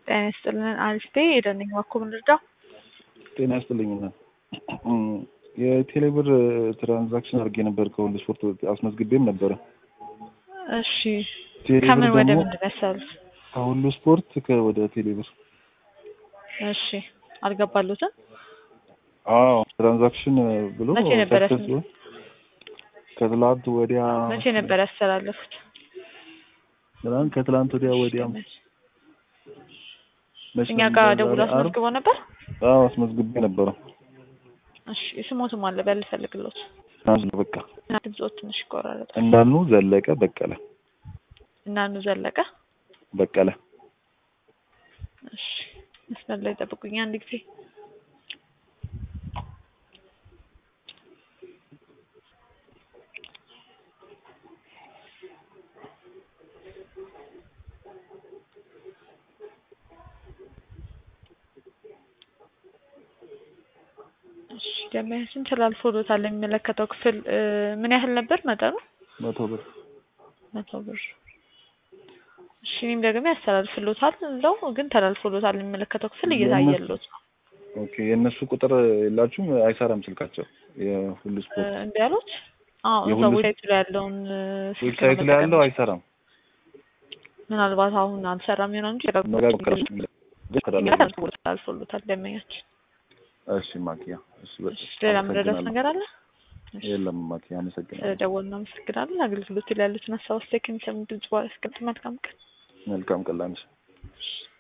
ጤና ይስጥልን አሪፍ ነኝ የደነኝ ዋኮ ምን ልርዳው? ጤና ይስጥልኝ እና የቴሌብር ትራንዛክሽን አድርጌ ነበር ከሁሉ ስፖርት አስመዝግቤም ነበረ። እሺ ቴሌብር ከምን ወደ ደግሞ ምንድን ነው ያሰሩት? ከሁሉ ስፖርት ከ- ወደ ቴሌብር እሺ አልገባሉትም? አዎ ትራንዛክሽን ብሎ መቼ ነበር ሰክሰስ ያስመ- ብሎ ከትላንት ወዲያ መቼ ነበር ያስተላለፉት? ትላንት ከትላንት ወዲያ ወዲያ መች እኛ ነበር? ጋር ዛሬ ደውሎ ዓርብ? አስመዝግቦ ነበር። አዎ አስመዝግቤ ነበረ። እሺ ስሞትም አለ በል ፈልግሎት ናዝሉ በቃ ድምፆት ትንሽ ይቆራረጣል። እንዳልኑ ዘለቀ በቀለ እናኑ ዘለቀ በቀለ እሺ መስመር ላይ ጠብቁኝ አንድ ጊዜ እሺ ደንበኛችን ተላልፎሎታል የሚመለከተው ክፍል እ፣ ምን ያህል ነበር መጠኑ? መቶ ብር መቶ ብር እሺ እኔም ደግሞ ያስተላልፍሎታል እዛው ግን ተላልፎሎታል የሚመለከተው ክፍል እየታየሎት ነው ኦኬ የእነሱ ቁጥር የላችሁም አይሰራም ስልካቸው የሁሉ እ፣ ስፖርት እንዲ ያሉት አዎ እዛ የሁሉ- ዌብሳይቱ ላይ ያለውን እ፣ ስልክ ነው ዌብሳይት ላይ መጠቀም ያለው አይሰራም ምናልባት አሁን አልሰራም ይሆናል እንጂ መጋገር ተላልፎሎታል ደንበኛችን እሺ ማኪያ እሺ በቃ እሺ ሌላ ምረዳት አመሰግናለሁ። ነገር አለ የለም ማኪያ አመሰግናለሁ ስለደወልን እናመሰግናለን አገልግሎት ላይ ያሉትን ሀሳብ አስተያየት ከሚሰሙ ድምጽ በኋላ ያስቀምጥ መልካም ቀን መልካም ቀን ላንቺ እሺ